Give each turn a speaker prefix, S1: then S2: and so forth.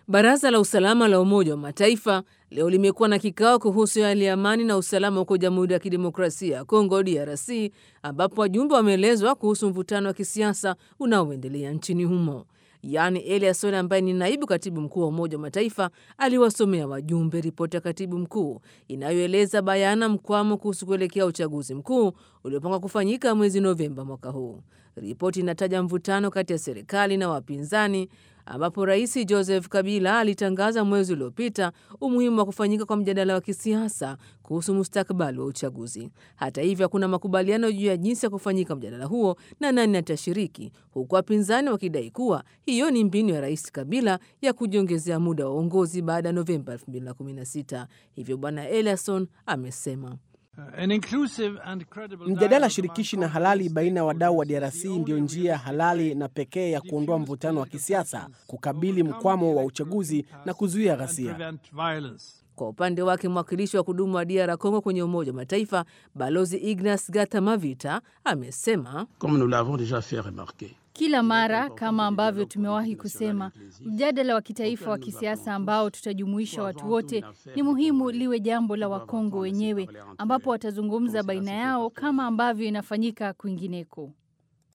S1: Baraza la usalama la Umoja wa Mataifa leo limekuwa na kikao kuhusu hali ya amani na usalama huko Jamhuri ya Kidemokrasia ya Kongo, DRC, ambapo wajumbe wameelezwa kuhusu mvutano wa kisiasa unaoendelea nchini humo. Yaani Eliasson ambaye ni naibu katibu mkuu wa Umoja wa Mataifa aliwasomea wajumbe ripoti ya katibu mkuu inayoeleza bayana mkwamo kuhusu kuelekea uchaguzi mkuu uliopangwa kufanyika mwezi Novemba mwaka huu. Ripoti inataja mvutano kati ya serikali na wapinzani ambapo Rais Joseph Kabila alitangaza mwezi uliopita umuhimu wa kufanyika kwa mjadala wa kisiasa kuhusu mustakabali wa uchaguzi. Hata hivyo, hakuna makubaliano juu ya jinsi ya kufanyika mjadala huo na nani atashiriki, huku wapinzani wakidai kuwa hiyo ni mbinu ya Rais Kabila ya kujiongezea muda wa uongozi baada ya Novemba 2016. Hivyo Bwana Eliasson amesema
S2: Mjadala shirikishi na halali baina ya wadau wa DRC ndiyo njia halali na pekee ya kuondoa mvutano wa kisiasa, kukabili mkwamo wa uchaguzi na kuzuia ghasia.
S1: Kwa upande wake mwakilishi wa kudumu wa DR Congo kwenye Umoja wa Mataifa Balozi Ignas Gatamavita amesema
S3: kila mara kama ambavyo tumewahi kusema, mjadala wa kitaifa wa kisiasa ambao tutajumuisha watu wote ni muhimu liwe jambo la Wakongo wenyewe, ambapo watazungumza baina yao kama ambavyo inafanyika kwingineko.